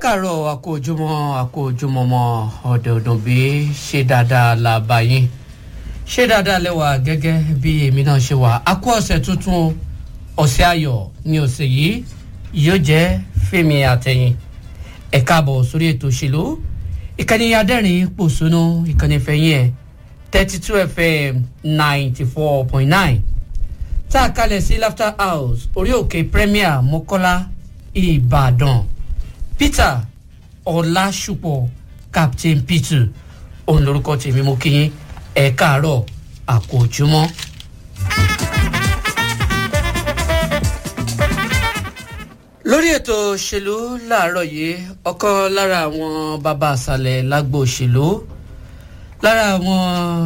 káàárọ̀ àkójúmọ́ àkójúmọ́mọ́ ọ̀dẹ̀ ọ̀dùn bí ṣe dáadáa la bá yín ṣe dáadáa lẹ́wà gẹ́gẹ́ bí èmi náà ṣe wà á kó ọ̀sẹ̀ tuntun ọ̀sẹ̀ ayọ̀ ní ọ̀sẹ̀ yìí yóò jẹ́ fèmí àtẹ̀yìn ẹ̀ káàbọ̀ sórí ètò òṣèlú ìkànnì adẹ́rìn pòṣónú ìkànnì fẹ̀yìn ẹ̀ thirty two fm ninety four point nine tá a kalẹ̀ sí laughter house orí òkè premier mọ́kọ́lá ìbàdàn peter ọlásùpọ̀ captain peter òun lorúkọ tèmi mo kí yín ẹ káàárọ̀ àkójúmọ́. lórí ètò òṣèlú láàárọ̀ yìí ọ̀kan lára àwọn bàbá àṣàlẹ̀ lágbo òṣèlú lára àwọn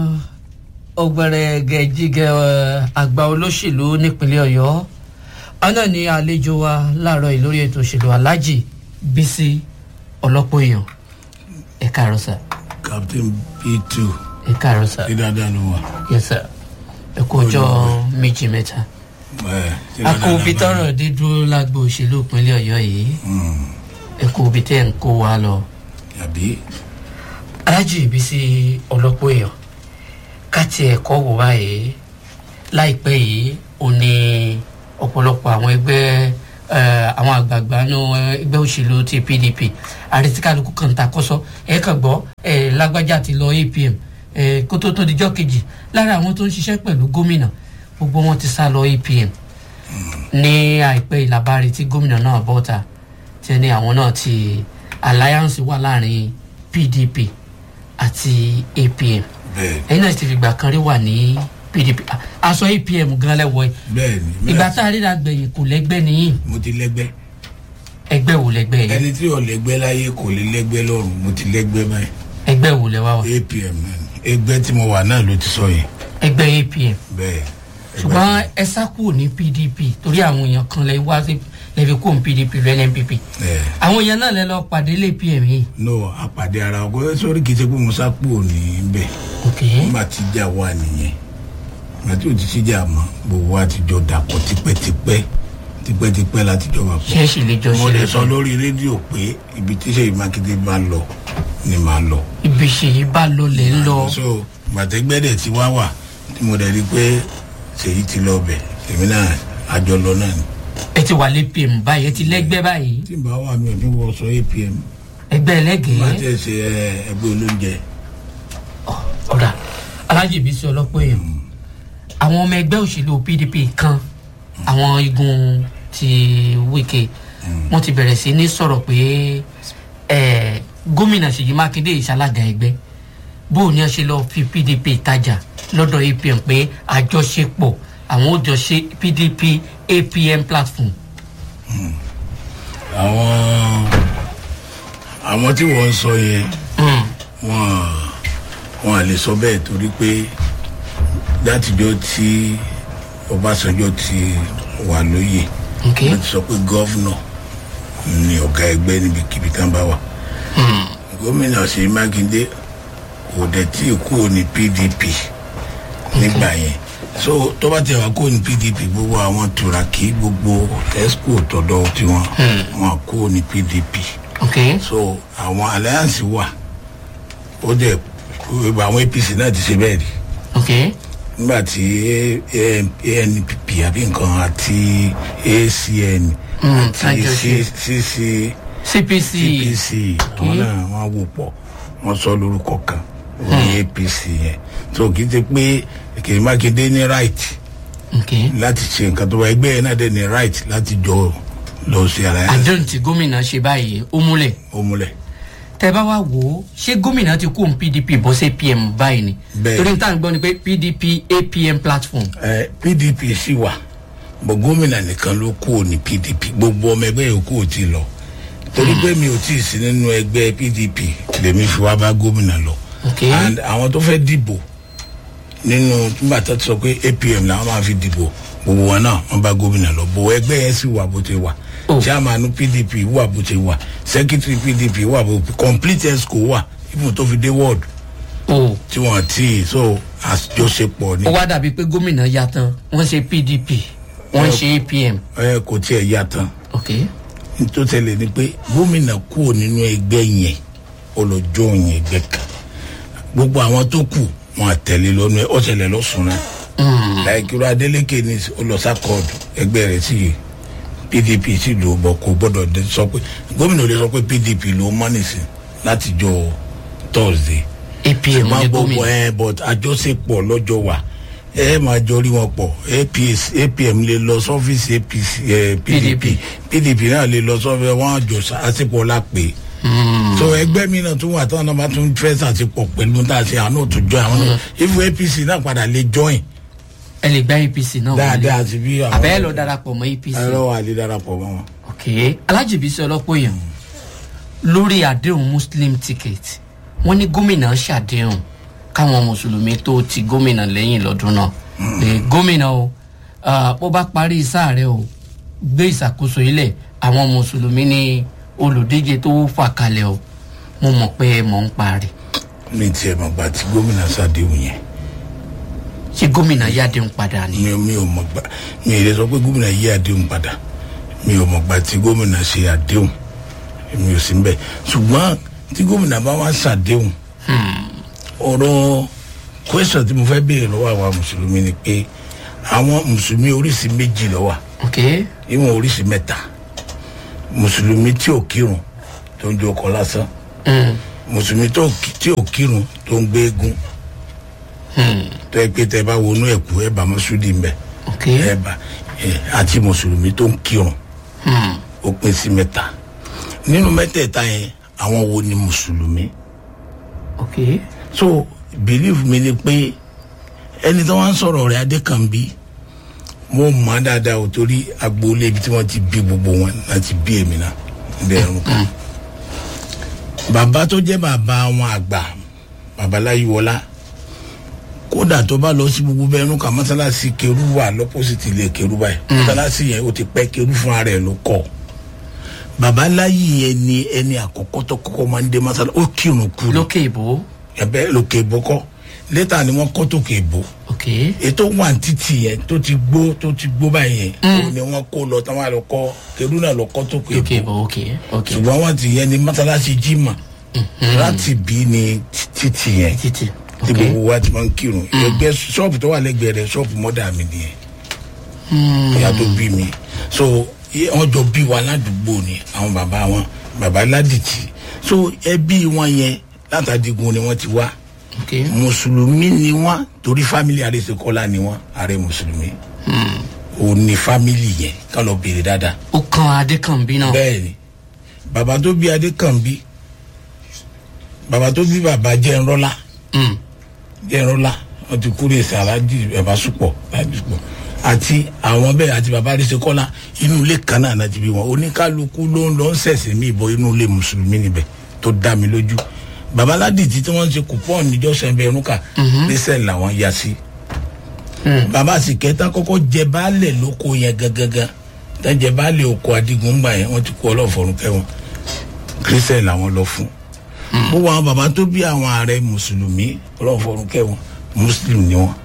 ọgbẹ̀rẹ̀gẹ̀jìgẹ̀ àgbà olóṣèlú nípínlẹ̀ ọ̀yọ́ ọ̀nà ní àlejò wa láàárọ̀ yìí lórí ètò òṣèlú alájì bísí ọlọ́pọ̀ èèyàn ẹ káàárọ̀ sà captain p2 ẹ káàárọ̀ sà ṣé dáadáa ló wà. yes sir ẹ kú ọjọ́ méjì mẹ́ta ẹ ṣé a dáadáa kó la ibi bá tọrọ dé dúró lágbo òṣèlú ìpínlẹ̀ ọ̀yọ́ yìí Mm, ẹ kó ibi tẹ́ ń kó wa lọ àbí alájì bísí ọlọ́pọ̀ èèyàn ká tiẹ̀ kọ́ wò báyìí láìpẹ́ yìí ó ní ọ̀pọ̀lọpọ̀ àwọn ẹgbẹ́ eh, àwọn àgbààgbà nínú ẹgbẹ́ òṣèlú ti pdp àrètíkàlùkù kan ta kọ́sọ́ ẹ kàn gbọ́ ẹ lágbájá ti lọ apm ẹ kó tó tó dijọ́ kejì lára àwọn tó ń ṣiṣẹ́ pẹ̀lú gómìnà gbogbo wọn ti sá lọ apm ní àìpẹ́ ìlàbárí tí gómìnà náà bọ́ta tí ẹni àwọn náà ti alliance wà láàrin pdp àti apm bẹ́ẹ̀ ẹ̀yin náà ti fìgbà kan rí wà ní pdp Ah, aṣọ apm gan lẹ́wọ̀ ẹ̀ bẹ́ẹ̀ ni ìgbà tá a ríra gbẹ̀yìn kò lẹ́gbẹ́ nìyí mo ti lẹ́gbẹ́ ẹgbẹ́ wo lẹ́gbẹ́ yẹn ẹni tí ò lẹ́gbẹ́ láyé kò lè lẹ́gbẹ́ lọ́rùn mo ti lẹ́gbẹ́ báyìí ẹgbẹ́ wo lẹ́wà wà apm náà ni. ẹgbẹ́ tí mo wà náà ló ti sọ yẹn ẹgbẹ́ apm bẹ́ẹ̀ ṣùgbọ́n ẹ sá kúrò ní pdp torí àwọn èèyàn kan lẹ wá sí lẹ́fi kúrò ní pdp lọ npp ẹ àwọn èèyàn náà lẹ lọ pàdé lé apm yìí no àpàdé ara ọkọ sórí kìí ṣe pé mo sá kúrò níbẹ̀ ok nígbà tí ìjà wà nìyẹn nígbà tí ò ti síjà mọ́ gbogbo wa ti jọ dàpọ̀ tipẹ́tipẹ́ tipẹ́tipẹ́ láti jọ wà pọ̀ ṣé ẹ sì lè jọ mo ṣe lè sọ lórí rédíò pé ibi tí sèyí mákindé bá lọ ni màá lọ. ibi ṣèyí bá lọ lẹ ń lọ so gbàtẹ́gbẹ́dẹ̀ tí wá wà tí mo dẹ̀ rí pé sèyí ti lọ bẹ̀ èmi náà àjọ lọ náà ni. ẹ ti wà lé apm báyìí ẹ ti lẹ́gbẹ́ báyìí tí n bá wà mí ò ní wọ sọ apm ẹgbẹ́ má ẹlẹ́gẹ̀ẹ́ tẹ̀ ṣe ẹ, ẹgbẹ́ olóúnjẹ. ọ̀dà alájèbí sí ọlọ́pọ̀ èèyàn àwọn ọmọ ẹgbẹ́ òṣèlú pdp kan àwọn igun ti wike wọ́n ti bẹ̀rẹ̀ sí ní sọ̀rọ̀ pé eh, gómìnà ṣèyí mákindé ìṣalága ẹgbẹ́ bó o ní ọ ṣe lọ fi pdp tajà lọ́dọ̀ apm pé àjọṣepọ̀ àwọn ò jọ ṣe pdp apm platform àwọn àwọn tí wọ́n ń sọ yẹn Mm, wọ́n wọ́n à lè sọ bẹ́ẹ̀ torí pé látijọ́ tí ọbásanjọ́ ti wà lóyè ok wọ́n ti sọ pé gọ́vnọ̀ ni ọ̀gá ẹgbẹ́ níbikíbi tán bá wà. Mm, gómìnà ṣèyí mákindé kò dẹ̀ tí ì kúrò ní pdp nígbà yẹn so tó bá tẹ̀ wá kúrò ní pdp gbogbo àwọn turaki gbogbo esco tọ̀dọ̀ tiwọn wọn kúrò ní pdp ok so àwọn alliance wà ó dẹ̀ gbogbo àwọn apc náà ti ṣe bẹ́ẹ̀ rí ok nígbà tí anpp àbí nǹkan àti acn Mm, àti àjọṣe. cc cpc apc àwọn náà wọn wò pọ̀ wọn sọ lórúkọ kan ní apc yẹn tó kì í ṣe pé kìí mákindé ní right ok láti ṣe nǹkan tó bá ẹgbẹ́ yẹn náà dẹ̀ ní right láti jọ lọ sí ara yẹn àdéhùn tí gómìnà ṣe báyìí ó múlẹ̀ ó múlẹ̀ tẹ bá wá wò ó ṣé gómìnà ti kó pdp bọ́ sí apm báyìí ni Bẹ́ẹ̀. torí níta gbọ́ ni pé pdp apm platform ẹ pdp sì wà bọ gómìnà nìkan ló kú ní pdp gbogbo ọmọ ẹgbẹ́ yòókù ò tí ì lọ torí pé mi ò tí ì sí nínú ẹgbẹ́ pdp lèmi fi wá bá gómìnà lọ ok and àwọn tó fẹ́ dìbò nínú nígbà tó ti sọ pé apm làwọn máa fi dìbò gbogbo wọn náà wọn bá gómìnà lọ bò ẹgbẹ́ yẹn sì wà bó ti wà Oh. chairman pdp wà bó ti wà secretary pdp wà bó complete esco wà ibùdó tó fi dé ward o tí wọn ti so àjọṣepọ̀ ni ó wá dàbí pé gómìnà ya tán wọ́n ṣe pdp wọ́n ṣe apm ẹ kò tiẹ̀ yá tán ok nítorí tẹ́lẹ̀ ni pé gómìnà kúrò nínú ẹgbẹ́ yẹn ó lọ join ẹgbẹ́ kan gbogbo àwọn tó kù wọn àtẹ̀lé lọ́nu ẹ̀ ọ̀sẹ̀lẹ̀ lọ́sùn náà láìkíró adélèké ní olùsàkọọdù ẹgbẹ́ rẹ̀ sí pdp sì lò bọ̀ kò gbọ́dọ̀ dé sọ pé gómìnà ò lè sọ pé pdp ló mọ́ nìsín láti jọ thursday apm ní ṣùgbọ́n gbogbo gómìnà ẹ but àjọṣepọ̀ lọ́jọ́ wà ẹ máa jọ rí wọn pọ̀ APS apm lè lọ sọ́fíìsì apc ẹ pdp pdp náà lè lọ sọ́fíìsì wọn àjọ àṣepọ̀ la pè é so ẹgbẹ́ mi náà tún wà tí wọn bá tún fẹ́ ṣàṣepọ̀ pẹ̀lú tá a ṣe àwọn náà tún join àwọn náà if apc náà padà lè join ẹ lè gba apc náà dáadáa àti bí àwọn àbẹ́ lọ darapọ̀ mọ́ apc ẹ̀rọ wà lè darapọ̀ mọ́ wọn. ok alájìbísí ọlọ́pọ̀ èèyàn lórí àdéhùn muslim ticket wọ́n ní gómìnà ṣàdéhùn káwọn mùsùlùmí tó ti gómìnà lẹ́yìn lọ́dún náà pé gómìnà o ah, bó bá parí sáà rẹ o gbé ìṣàkóso ilẹ̀ àwọn mùsùlùmí ní olùdíje tó fà kalẹ̀ o mo mọ̀ pé ẹ mọ̀ ń parí mi tiẹ̀ mọ̀ gbà tí gómìnà ṣàdéhùn yẹn ṣé gómìnà yáàdéhùn padà ni. mi mi ò mọ̀ gbà mi ò lè sọ pé gómìnà yí àdéhùn padà mi ò mọ̀ gbà tí gómìnà ṣe àdéhùn mi ò sí ń bẹ̀ ṣùgbọ́n tí gómìnà bá wá ṣàdéhùn ọ̀rọ̀ kwẹ́sọ̀ tí mo fẹ́ béèrè lọ́wọ́ àwa mùsùlùmí ni pé àwọn mùsùlùmí oríṣi méjì lọ́wọ́ ok ìwọ̀n oríṣi mẹ́ta mùsùlùmí tí ò kírun tó ń jó ọkọ̀ lásán mm. mùsùlùmí tó kí- tí ò kírun tó ń gbé eégún tó yẹ pé tẹ bá wọnú ẹ̀kú ẹ̀ bá mọ́súdì ń bẹ̀ ok ẹ̀ bá ẹ̀ àti mùsùlùmí tó ń kírun mm. ó pín sí mẹ́ta nínú mẹ́tẹ̀ẹ̀ta yẹn àwọn wo ni mùsùlùmí ok so believe mi ni pé ẹni tó wá ń sọ̀rọ̀ rẹ̀ adékànbí mo mọ̀ á dáadáa o torí agboolé ibi tí wọ́n ti bí gbogbo wọn láti bí èmi náà bẹ́ẹ̀ rún kan bàbá tó jẹ́ bàbá wọn àgbà babaláyíwọlá kódà tó bá lọ sí gbogbo bẹ́ẹ̀ rún kan mọ́sálásí kerú wà lọ́pọ̀sìtì ilé kerú báyìí mọ́sálásí yẹn ó ti pẹ́ kerú fúnra rẹ̀ ló kọ́ babaláyí yẹn ni ẹni àkọ́kọ́ tó kọ́kọ́ máa ń dé mọ́sálásí ó kírun kú ni lókè ìbò ẹbẹ lókè ìbò kọ létà ni wọn kọ tókè ìbò ok ètò wà títì yẹn tó ti gbó tó ti gbó báyìí yẹn ó ní wọn kó lọ táwọn àlọ kọ kẹrù náà lọ kọ tókè lókè ìbò ìbò ok ok ṣùgbọ́n wọn ti yẹn ní mọ́tálásí jimá láti bí ní títì yẹn títì tí ok gbogbo wa ti máa ń kírun ẹgbẹ́ ṣọ́ọ̀bù tó wà lẹ́gbẹ̀ẹ́ rẹ̀ ṣọ́ọ̀bù mọ́dà mi nìyẹn ìyá tó bí mi so yẹ- wọn jọ bí wa ládùúgbò ni àwọn bàbá wọn bàbá ládìtì so ẹbí wọn yẹn látàdígun ni wọn ti wá ok mùsùlùmí ni wọn torí fámìlì àrèsèkọlá ni wọn ààrẹ mùsùlùmí ò ní fámìlì yẹn ká lọ béèrè dáadáa ó kan adékànbí náà bẹ́ẹ̀ ni bàbá tó bí adékànbí bàbá tó bí bàbá jẹ́nrọ́lá Mm. jẹ́nrọ́lá wọn ti kúrò èsì aláàjì bàbá sùpọ̀ aláàjì sùpọ̀ àti àwọn bẹ́ẹ̀ àti bàbá àrèsèkọlá inú ilé kan náà láti bí wọn oníkálukú ló ń lọ ń sẹ̀sẹ̀ mí ìbọn inú ilé mùsùlùmí níbẹ̀ tó dá mi lójú bàbá aládìtì tí wọ́n ń ṣe kùpọ́ọ̀n níjọ́ sẹ́ńbẹ̀ẹ́rún kà lẹ́sẹ̀ làwọn ya sí bàbá àsìkẹ́tà kọ́kọ́ jẹ baálẹ̀ lóko yẹn gangan tẹ́ jẹ baálẹ̀ oko adigun gbà yẹn wọ́n ti kó ọlọ́fọ̀rún kẹwọn kírísẹ̀ làwọn lọ fún gbogbo àwọn bàbá tó bí àwọn ààrẹ mùsùlùmí ọlọ́fọ̀rún kẹwọn muslim ni wọn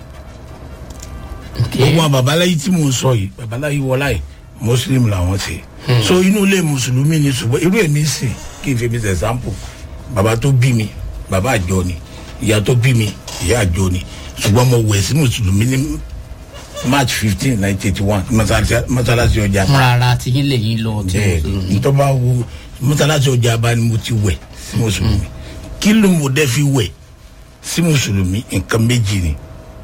ok gbogbo àwọn babaláyé tí mò ń sọ yìí babaláyé wọlá yìí muslim làwọn ṣe so inú ilé mùsùlùmí ni ṣùgbọ́n irú èmi sì kí n fi mi ṣe example bàbá tó bí mi bàbá àjọ ni ìyá tó bí mi ìyá àjọ ni ṣùgbọ́n mo wẹ̀ sí mùsùlùmí ní march fifteen nineteen eighty one mọ́sálásí ọjà fúnra ara ti yín lè yín lọ tí bẹ́ẹ̀ mùsùlùmí ntọ́ba wo mọ́sálásí ọjà bá ni mo ti wẹ̀ sí mùsùlùmí kí ló mo dẹ́ fi wẹ̀ sí mùsùlùmí nǹkan méjì ni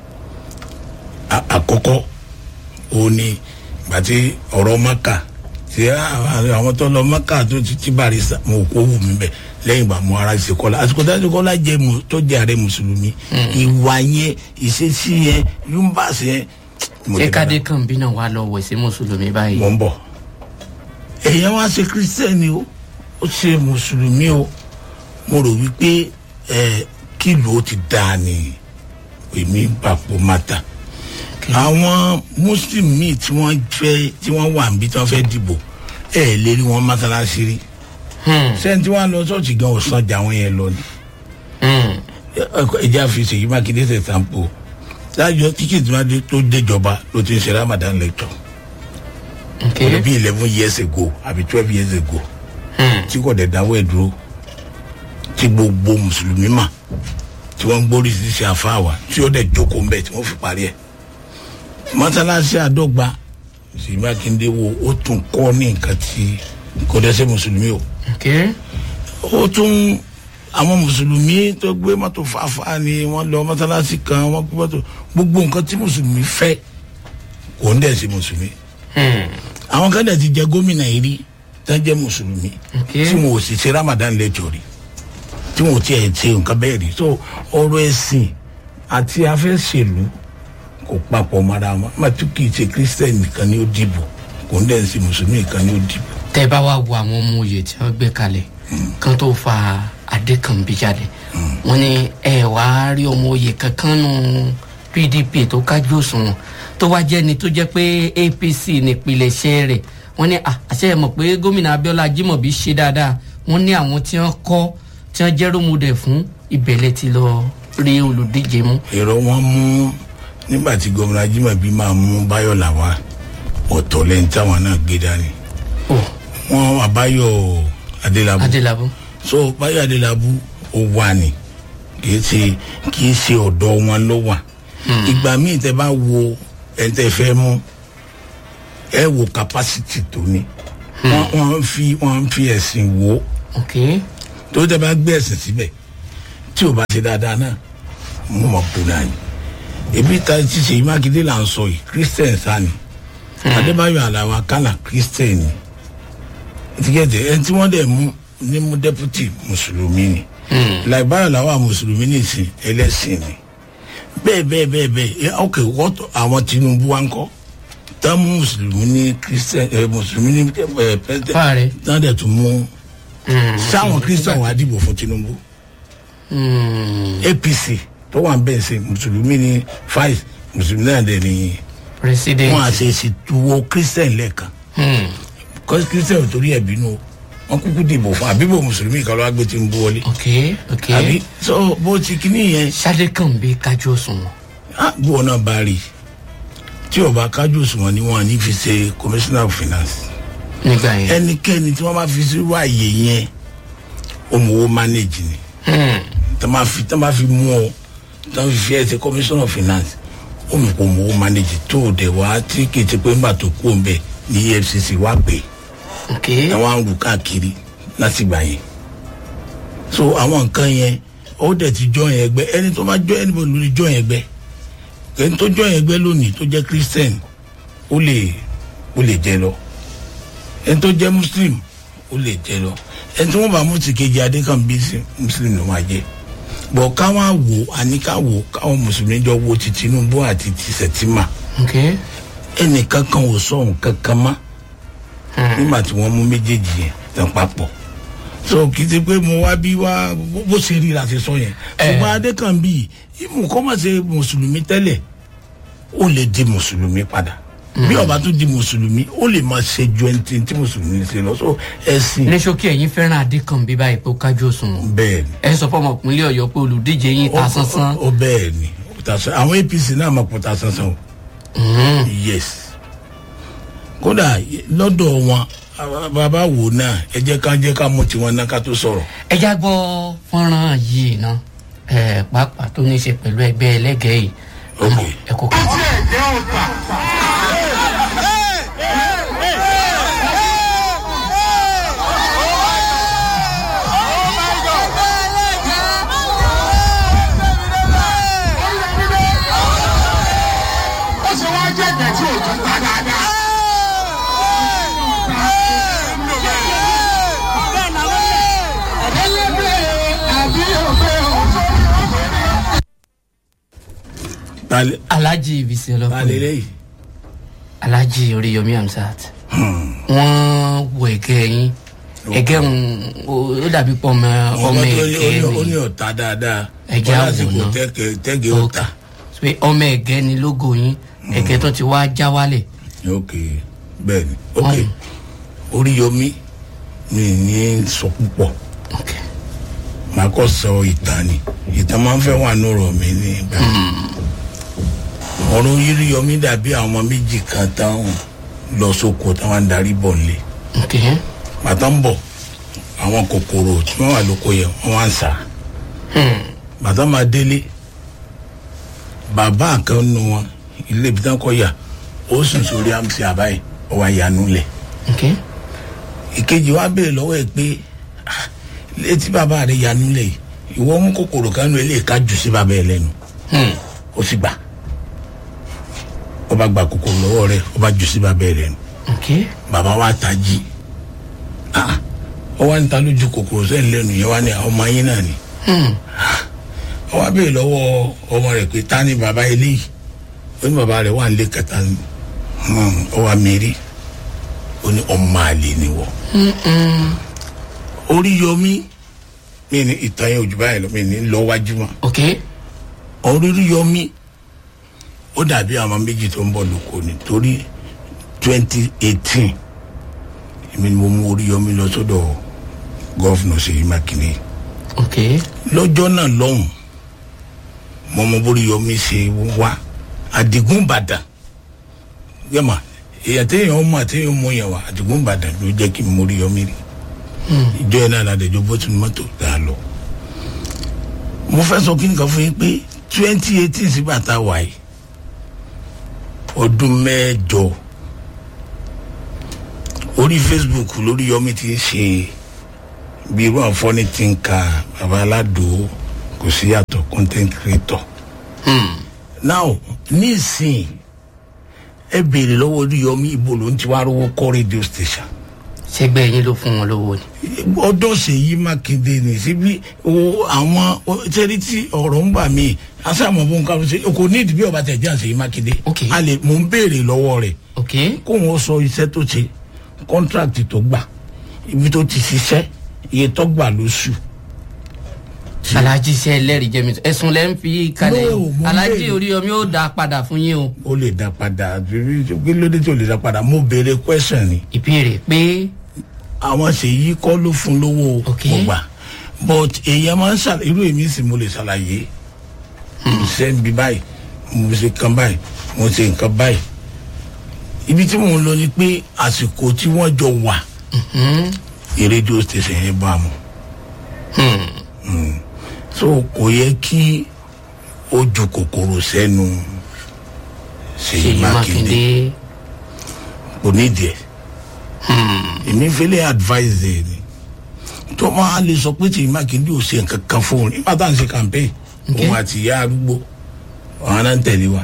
A- àkọ́kọ́ òun ni gbàtí ọ̀rọ̀ maka tí àwọn àwọn tó lọ maka tó ti ti bàrí sa mo kó wù mí bẹ̀ lẹ́yìn ìgbà mo ara ṣe kọ́lá àsìkò tó ṣe kọ́lá jẹ́ mu tó jẹ́ ààrẹ mùsùlùmí ìwà yẹn ìṣesí yẹn yúmbàṣ yẹn. mo ṣé ti bá- kádékànbí náà wà lọ wẹ̀ sí mùsùlùmí báyìí mọ̀ ń bọ̀. èèyàn wá ṣe kírísítẹ́nì o ó ṣe mùsùlùmí o mo rò wípé ẹ kílò ó ti dáa ni èmi papò mata àwọn muslim míì tí wọ́n fẹ́ tí wọ́n wà níbi tí wọ́n fẹ́ dìbò ẹ lè rí wọn mọ́sálásí rí Hmm, sẹ́ni tí wọ́n lọ sọ́ọ̀tì gan ọ̀sán jà wọ́n yẹn lọ ni hmm. ẹjẹ àfihàn yìí mákindé ṣe sampo lájọ tíkẹ́ẹ̀tì máa dé tó déjọba ló ti ń ṣe ramadan lecture Okay. ó lè bí eleven years ago àbí twelve years ago tí kò dẹ̀ dáwọ́ ẹ̀ dúró tí gbogbo mùsùlùmí mà tí wọ́n ń gbórí ṣíṣe àfáàwà tí ó dẹ̀ jókòó ńbẹ̀ tí wọ́n fi parí ẹ̀ mọ́sálásí àdọ́gba sì mákindé wo ó tún kọ́ ní nǹkan tí kò dẹ́sẹ̀ mùsùlùmí o Okay. ó tún àwọn mùsùlùmí tó gbé mọ́tò fàáfàá ni wọ́n lọ mọ́sálásí kan wọ́n gbé mọ́tò gbogbo nǹkan tí mùsùlùmí fẹ́ kò ń dẹ̀ sí mùsùlùmí àwọn kan dẹ̀ ti jẹ gómìnà yìí rí tó jẹ́ mùsùlùmí Okay. tí wọn ò sì ṣe ramadan lẹ́jọ́ rí tí wọn ò tiẹ̀ ṣe nǹkan bẹ́ẹ̀ rí so ọ̀rọ̀ ẹ̀sìn àti afẹ́sẹ̀lú kò papọ̀ mọ́ra wọn màtú kì í ṣe kírísítẹ́nì nìkan ni ó dìbò kò ń dẹ̀ sí mùsùlùmí nìkan ni ó dìbò. tẹ́ bá wá wo àwọn ọmọ òye tí wọ́n gbé kalẹ̀ kan tó fa adékànbí jáde wọ́n ní ẹ wá rí ọmọ òye kankan nù pdp tó kájú òṣùwọ̀n tó wá jẹ́ ni tó jẹ́ pé apc nípìnlẹ̀ṣẹ̀ rẹ̀ wọ́n ní à, àṣẹ ẹ̀ mọ̀ pé gómìnà abiola jimobi ṣe dáadáa wọ́n ní àwọn tí wọ́n kọ́ tí wọ́n jẹ́ rómùdẹ̀ fún ìbẹ̀lẹ̀ ti lọ rí olùdíje mú. èrò wọn mú nígbà tí gómìnà ajímọ̀bí máa mú báyọ̀ làwà ọ̀tọ̀ lẹ́yìn táwọn náà gbé dání ó wọn wà báyọ̀ adélábù adélábù so báyọ̀ adélábù ó wà ní kì í ṣe kì í ṣe ọ̀dọ̀ wọn ló wà ìgbà míì tẹ bá wo ẹni tẹ fẹ́ mú ẹ wo capacity tó ní wọn wọn fi wọn fi ẹ̀sìn wò ó ok tó tẹ bá gbé ẹ̀sìn síbẹ̀ tí o bá ṣe dáadáa náà mo mọ̀ kú náà ni ebi ta ti ṣe mákindé là ń sọ yìí christian sani adébáyọ̀ aláwa kánà christian ni etikẹ́tẹ̀ ẹni tí wọ́n dẹ̀ mú ní mú deputy mùsùlùmí ni làìbáyọ̀ làwọn mùsùlùmí nìsín ẹlẹ́sìn ni bẹ́ẹ̀ bẹ́ẹ̀ bẹ́ẹ̀ bẹ́ẹ̀ ẹ, ok wọ́tọ̀ àwọn tinubu wa ń kọ́ tá mú mùsùlùmí ní christian ẹ mùsùlùmí ní ẹ president fáàrẹ. tá dẹ̀ tún mú sáwọn christian wà á dìbò fún tinubu apc tó wà ń bẹ́ẹ̀ sẹ́ mùsùlùmí ní five mùsùlùmí náà dẹ̀ ní president. wọn àṣẹ ìṣètùwò christian lẹ́ẹ̀kan Hmm. kọ́sí christian ò torí ẹ̀ bínú o wọn kúkú dìbò fún àbíbò mùsùlùmí kan ló wá gbé tinubu wọlé ok ok. àbí so bó ti kíní yẹn sade kan bí kájú òṣùwọ̀n. á bí wọn náà bá rí i tí ọba kájú òṣùwọ̀n ni wọn ní fi ṣe commissioner of finance nígbà yẹn. ẹnikẹ́ni tí wọ́n bá fi sírú àyè yẹn òmùwò manage ni Hmm. tí wọ́n bá fi tí wọ́n bá fi mú ọ tí wọ́n fi fi ẹ ṣe commissioner of finance òmùkò òmùwò manage tó o dẹ̀ wá tí kì í ti pé ńgbà tó kú òun bẹ̀ ní efcc wá pè é ok ẹ wá ń rù káàkiri láti gbà yẹn so àwọn nǹkan yẹn ó dẹ̀ ti jọ yẹn ẹgbẹ́ ẹni tó bá jọ ẹni bó lórí jọ yẹn ẹgbẹ́ ẹni tó jọ yẹn ẹgbẹ́ lónìí tó jẹ́ christian ó lè ó lè jẹ lọ ẹni tó jẹ́ muslim ó lè jẹ lọ ẹni tí wọ́n bá mú ti kejì adékànbí sí muslim ló máa jẹ bọ̀ káwọn wò àníká wò káwọn mùsùlùmí jọ wo ti tinubu àti ti sẹ̀tìmà ok ẹnìkan kan ò sọ nǹkan kan mọ́ nígbà tí wọ́n mú méjèèjì yẹn tán papọ̀ so kì í ti pé mo wá bí wá bó- bó ṣe rí la ṣe sọ yẹn ṣùgbọ́n adékànbí ìmù kọ́ máa ṣe mùsùlùmí tẹ́lẹ̀ ó lè di mùsùlùmí padà bí ọba tó di mùsùlùmí ó lè máa ṣe ju ẹni tí tí mùsùlùmí ṣe lọ so ẹ̀sìn ní ṣókí ẹ̀yin fẹ́ràn adé kan bí báyìí pé ó kájú òṣùwọ̀n. bẹ́ẹ̀ ni ẹ sọ fọmọ ìpínlẹ̀ ọ̀yọ́ pé olùdíje yín ta sánsán. ó bẹ́ẹ̀ ni ó ta sán- àwọn apc náà máa pọ̀ ta sánsán o yes kódà lọ́dọ̀ wọn bàbá wò náà ẹ jẹ́ ká jẹ́ ká mú tiwọn náà ká tó sọ̀rọ̀ ẹ já gbọ́ fọ́nrán yìí ná ẹ pàápàá tó ní í ṣe pẹ̀lú ẹgbẹ́ ẹlẹ́gẹ̀ẹ́ yìí. Ok. Àmọ́ ẹ kò kàn. ó ṣe wá jẹ́ ẹ̀gbẹ́ tí òjò ta dáadáa. àbí òfé òfé. talẹ alhaji ibisi talẹ ọlọpàá lẹ́yìn alhaji oríyomi hamsat wọn wo ẹgẹ yín ẹgẹ ń ó dàbí pọ ọmọ ọmọ ọmọ tó ní ẹgẹ ó ní- ó ní ni ọ̀tá dáadáa Ẹ̀jẹ̀ Wọ́n lásìkò àwòrán. tẹ́gẹ̀ tẹ́gẹ̀ Ok. ọ̀tá pé ọmọ ẹgẹ ni lógo yín ẹgẹ tó ti wá já wálẹ̀ ok bẹ́ẹ̀ ni ok Mm. oríyomi mi ní sọ púpọ̀ ok màá kọ́ sọ ìtàn ni ìtàn máa ń fẹ́ wà nùrọ̀ mi ní ìgbà ọ̀rọ̀ oríyomi dàbí àwọn ọmọ méjì kan táwọn lọ sóko táwọn ń darí bọ̀ nílé ok bàtà ń bọ̀ àwọn kòkòrò tí wọ́n wà lóko yẹn wọ́n wá ń sà bàtà máa délé bàbá kan nu wọn ilé ibi tí wọ́n kọ́ yà ó sùn sórí àmì àbáyé ó wá yanu lẹ̀ ok ìkejì wa béèrè lọ́wọ́ ẹ̀ pé "Ah, létí bàbá rẹ̀ yanu lẹ̀ yìí ìwọ mú kòkòrò kan nu eléyìí ká jù sí bàbá ẹ̀ lẹ́nu ó sì gbà ó bá gba kòkòrò lọ́wọ́ rẹ̀ ó bá jù sí bàbá ẹ̀ lẹ́nu ok bàbá wa tají ah ó wá ń ta lójú kòkòrò sẹ́yìn lẹ́nu yẹn wá ní àwọn ọmọ yín náà ni ó wá béèrè lọ́wọ́ ọmọ rẹ̀ pé ta ni bàbá eléyìí ó ní bàbá rẹ̀ wà ń lé kẹta ni Hmm, ó wá mẹ́rí ó ní ọmọ àlè ni wọ́ orí yọmí mi ní ìtàn yẹn ojú báyìí lọ mi ní lọ wájú mọ́ ok orí yọmí ó dàbí àwọn méjì tó ń bọ̀ lóko ni torí twenty eighteen èmi ni mo mú orí yọmí lọ sọ́dọ̀ gọ́fìnà Ṣèyí Mákindé ok lọ́jọ́ náà lọ́hùn mo mọ bórí yọmí ṣe wá Àdìgún Ìbàdàn yẹ́mà èyàn téèyàn mọ̀ téèyàn mọ̀ yẹn wá Àdìgún Ìbàdàn ló jẹ́ kí n mórí yọmí rí ìjọ yẹn náà ládẹjọ bó tún mọ́tò dà á lọ mo fẹ́ sọ kí nìkan fún yín pé twenty eighteen sí bàtà wáyé ọdún mẹ́jọ orí Facebook lórí yọmí ti ń ṣe bí irú àǹfọ̀ní ti ń ka baba aládò kò sí yàtọ̀ content creator now nísìnyí ẹ béèrè lọ́wọ́ orí yọmí ibo ló ń ti wá rówó kọ́ radio station ṣẹgbẹ́ yín ló fún wọn lówó ni ọdọ Ṣèyí Mákindé ní síbi o àwọn sẹ́rí tí ọ̀rọ̀ ń bà mí asáàmù bó ń ká ṣe kò ní ìdíbí ọba tẹ̀ jẹ́ Ṣèyí Mákindé Ok. a lè mò ń béèrè lọ́wọ́ rẹ̀ ok kó wọn sọ iṣẹ́ tó ṣe kọ́ńtrákìtì tó gbà ibi tó ti ṣiṣẹ́ iye tó gbà lóṣù. alájí iṣẹ́ ẹlẹ́rìí jẹ́mi ẹ̀sùn lẹ́ ń fi kalẹ̀ No, o mo ń alájí béèrè. orí omi ó dá padà fún yín o ó lè dá padà kí ló dé tí ó lè dá padà mo béèrè question ni ìbéèrè pé àwọn Ṣèyí kọ́ ló fún lówó Ok. mo gbà but èèyàn máa ń ṣàlàyé irú èmi sì mo lè ṣàlàyé mo ṣe ń bi báyìí mo ṣe kan báyìí mo ṣe nǹkan báyìí ibi tí mò ń lọ ni pé àsìkò tí wọ́n jọ wà ní rédíò station yẹn bá mu Mm. so kò yẹ kí ó ju kòkòrò sẹ́nu Ṣèyí Ṣèyí Mákindé Mákindé kò nídìí ẹ̀ èmi fẹ́lẹ́ advise ẹ̀ ni tó máa lè sọ pé Ṣèyí Mákindé ò ṣe nǹkan kan fún un nígbà tá à ń ṣe campaign Okay. òun àti ìyá arúgbó àwọn náà ń tẹ̀lé wa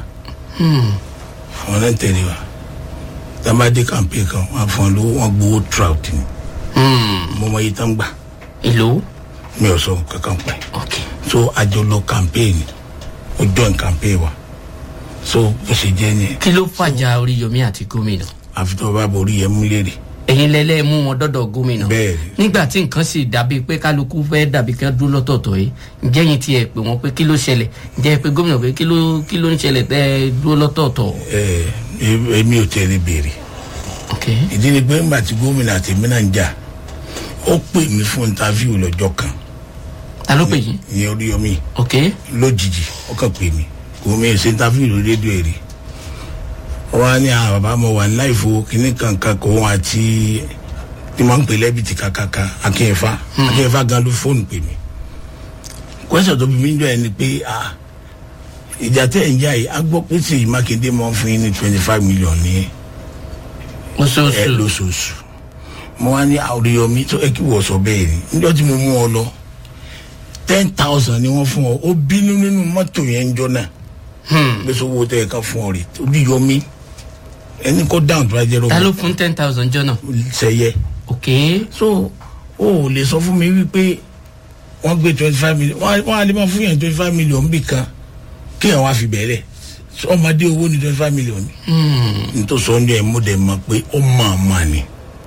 àwọn náà ń tẹ̀lé wa tábàdé campaign kan wọn fún ọ lówó wọn gbowó trout ni mo mọ iye tán gbà ìlú mi ò sọ kankan pẹ́ ok so àjọ lọ campaign ó join campaign wa so bó ṣe jẹ́ ni kí ló fàjà orí yomi àti gómìnà àfi tó bá borí yẹn mú lérè ẹ̀yin lẹ́lẹ́ mú wọn dọ́dọ̀ gómìnà Bẹ́ẹ̀ni. nígbà tí nǹkan sì dàbí pé kálukú fẹ́ dàbí kí wọ́n dúró lọ́tọ̀ọ̀tọ̀ yìí ǹjẹ́ yín tiẹ̀ pé wọ́n pé kí ló ṣẹlẹ̀ ǹjẹ́ ẹ pé gómìnà pé kí ló kí ló ń ṣẹlẹ̀ tẹ́ ẹ dúró lọ́tọ̀ọ̀tọ̀ ẹ ẹ èmi ò tẹ̀lé béèrè ok ìdí ni pé ńgbà tí gómìnà àti èmi náà ń jà ó pè mí fún interview lọ́jọ́ kan ta ló pè yín ìyẹn Oríyọmí ok lójijì ó kàn pè mí kò mí ṣe interview lórí rédíò èrè wọ́n á ní àwọn bàbá mo wà ní láìfo kínní kankan kò wọ́n àti tí wọ́n ń pè lẹ́bìtì kàkàkà akínyẹ̀fà akínyẹ̀fà gan ló fóònù pè mí kwẹ́sọ̀ tó bí mi jọ ẹ ni pé ah ìjà tẹ̀ ń jà yìí a gbọ́ pé Ṣèyí Mákindé máa ń fún yín ní twenty five million ní ẹ oṣooṣù lóṣooṣù mo wá ní Oríyọmí tó ẹ kí wọ́n sọ bẹ́ẹ̀ ni níjọ́ tí mo mú ọ lọ ten thousand ni wọ́n fún ọ ó bínú nínú mọ́tò yẹn ń jọ náà gbèsè owó tẹ̀ ẹ̀ kan fún ọ rè Oríyọmí ẹni kó dáhùn tó bá jẹ́ ta ló rọ́bà fún ten thousand jọ́nà sẹ́yẹ ok so o ò lè sọ fún mi wípé wọ́n gbé twenty five million wọ́n á- wọ́n á lè máa fún yẹn twenty five million bí kan kí ẹ̀ wá fi bẹ̀rẹ̀ ọmọdé owó ní twenty five million ni nítorí sọ́njọ́ ẹ̀ mú dẹ̀ mọ̀ pé ó máa ma ni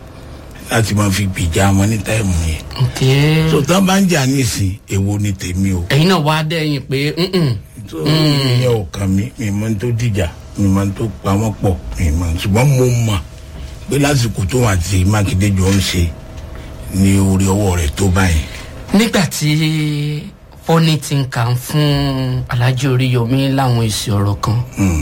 láti máa fi gbìjà wọn ní táìmù yẹn ok so tán bá ń jà nísìn èwo ni tèmi o ẹ̀yin náà wá dẹ́yìn pé mm-mm. tó ìyẹn ò kàn mí mi mọ tó dìjà mi mọ tó pa wọn pọ̀ mi mọ ṣùgbọ́n mo mọ̀ pé lásìkò tó wà tí Mákindé jọ ń ṣe ní orí ọwọ́ rẹ̀ tó báyìí nígbà tí fọ́nì ti ń kà ń fún alájí oríyọmí láwọn èsì ọ̀rọ̀ kan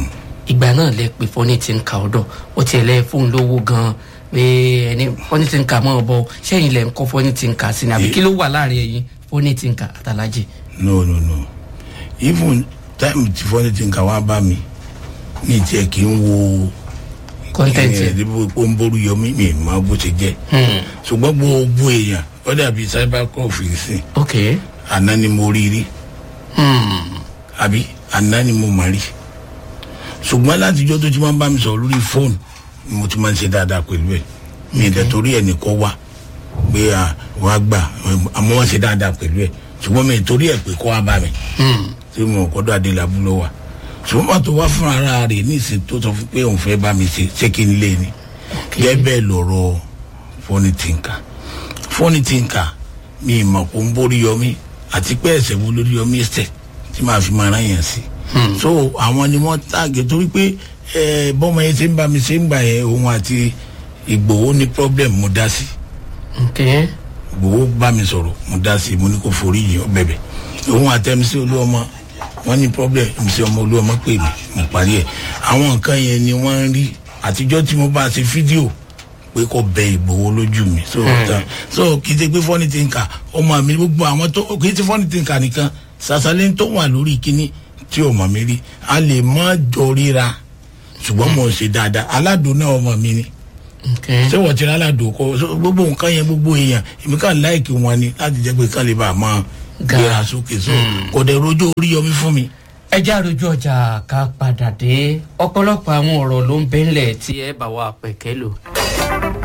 ìgbà náà lẹ pé fọ́nì ti ń ka ọ̀dọ̀ ó tiẹ̀ lẹ fóun lówó gan pé ẹni fọ́nì ti ń ka mọ́ ọ bọ́ sẹ́yìn lẹ ń kọ́ fọ́nì ti ń ka sí ni àbí kí ló wà láàrin ẹ̀yin fọ́nì ti ń ka àtàlájì. no no no even time tí fọ́nì ti ń ka wá bá mi ní tiẹ̀ kí n wo kọ́ńtẹ́ǹtì ẹ̀. ẹ̀ẹ́dẹ́gbẹ́ pé ó ń borí yọmí mi máa bó ṣe jẹ́ ṣùgbọ́n gbogbo èèyàn ó dàbí cyber cross sí ok àná ni mo rí rí àbí àná ni mo mà rí ṣùgbọ́n látijọ́ tó ti máa ń bá mi sọ̀rọ̀ lórí fóònù ni mo ti máa ń ṣe dáadáa pẹ̀lú ẹ̀ mi ì dẹ̀ torí ẹ̀ nìkan wá pé à wá gbà àmọ́ wọ́n ṣe dáadáa pẹ̀lú ẹ̀ ṣùgbọ́n mi ì torí ẹ̀ pé kó wá bá mi tí mo kọ́dọ̀ adélábù ló wà ṣùgbọ́n pàtó wá fún ara rẹ̀ ní ìsìn tó sọ fún pé òun fẹ́ bá mi ṣe ṣé kí n lé ni gẹ́gẹ́ bẹ́ẹ̀ lọ̀rọ̀ fọ́nì tìǹkà fọ́nì tìǹkà mi ì mọ̀ kó ń borí yọmí àti pé ẹ̀sẹ̀ wo lórí yọmí ẹ̀sẹ̀ tí màá fi máa rán yẹn sí so àwọn ni wọ́n tàgé torí pé ẹ bọ́mọ yẹn ṣe ń bá mi ṣe ń gbà yẹn òun àti ìgbòho ní problem mo dá sí ok ìgbòho bá mi sọ̀rọ̀ mo dá sí mo ní kó forí yìí ó bẹ̀bẹ̀ òun àtẹ̀mísí olúọmọ wọ́n ní problem mc ọmọ olúọmọ pè mí mo parí ẹ̀ àwọn nǹkan yẹn ni wọ́n ń rí àtijọ́ tí mo bá ṣe fídíò pé kò bẹ ìgbòho lójú mi so ta- so kì í ṣe pé fọ́nì ti ń kà ọmọ mi gbogbo àwọn tó kì í ṣe fọ́nì ti ń kà nìkan sàṣàlẹ̀ tó wà lórí kíní tí ọmọ mi rí a lè má jọ ríra ṣùgbọ́n mo ṣe dáadáa aládùn náà ọmọ mi ni ok ṣé wọ́n ti rí aládùn kọ́ so gbogbo nǹkan yẹn gbogbo èèyàn èmi kàn láìkì wọn ni láti jẹ́ pé kán lè bá a máa Ga. gbéra sókè so kò dẹ̀ rojọ́ orí yọmí fún mi. ẹ já rojú ọjà ká padà dé ọ̀pọ̀lọpọ̀ àwọn ọ̀rọ̀ ló ń bẹ́ńlẹ̀ tí ẹ bá wa pẹ̀kẹ́ lò.